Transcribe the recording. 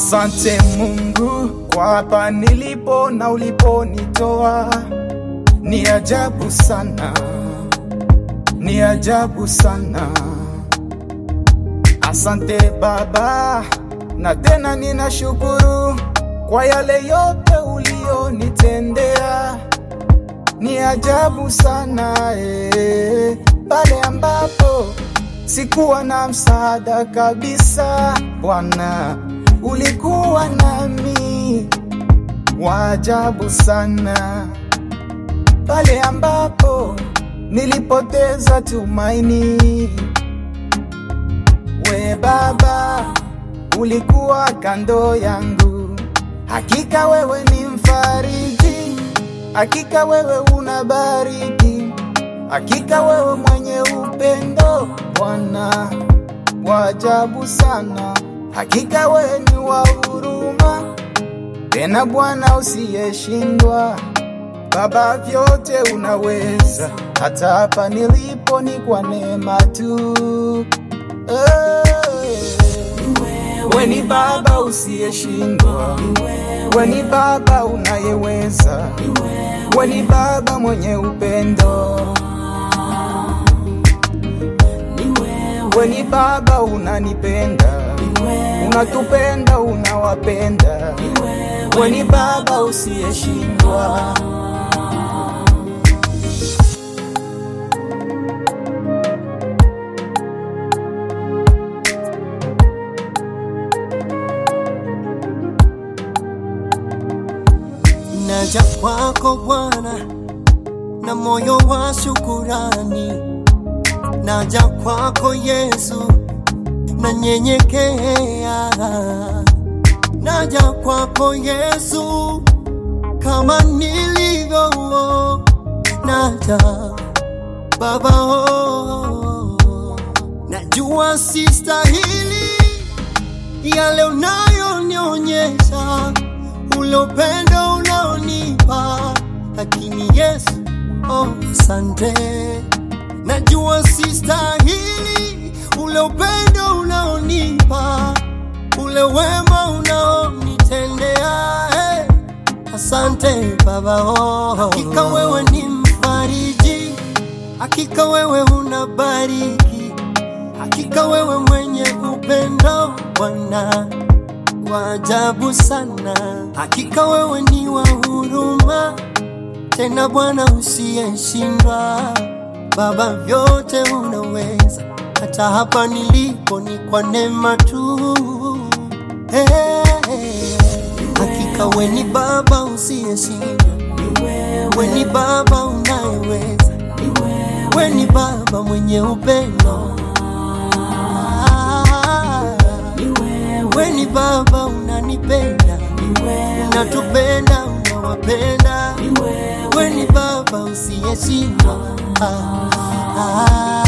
Asante Mungu kwa hapa nilipo na uliponitoa, ni ajabu sana, ni ajabu sana. Asante Baba, na tena ninashukuru kwa yale yote ulionitendea, ni ajabu sana eh, pale ambapo sikuwa na msaada kabisa, Bwana ulikuwa nami, wa ajabu sana pale ambapo nilipoteza tumaini, we Baba ulikuwa kando yangu. Hakika wewe ni mfariji, hakika wewe unabariki, hakika wewe mwenye upendo Bwana, wa ajabu sana. Hakika wewe ni wa huruma, tena Bwana usiyeshindwa. Baba, vyote unaweza, hata hapa nilipo ni kwa neema tu. Eh, We ni Baba usiyeshindwa, we ni Baba unayeweza, we ni Baba mwenye upendo, we ni Baba unanipenda, unatupenda, unawapenda, we ni Baba usiyeshindwa. Naja kwako Bwana na moyo wa shukurani, naja kwako Yesu na nyenyekea, naja kwako Yesu kama nilivyo, naja Baba, oh, najua sistahili yale unayonionyesha ule upendo unaonipa, lakini Yesu, oh, asante. Najua sistahili ule upendo unaonipa, ule wema unaonitendea, hey, asante Baba, oh. Hakika wewe ni mfariji, hakika wewe unabariki, hakika wewe mwenye upendo Bwana wa ajabu sana, hakika wewe ni wa huruma, tena Bwana usiyeshindwa. Baba, vyote unaweza, hata hapa nilipo ni kwa neema tu. Hey, hakika we ni Baba usiyeshindwa, we ni Baba unayeweza, we ni Baba mwenye upendo we ni Baba unanipenda, unatupenda, unawapenda, we ni Baba usiyeshindwa. Ah, ah.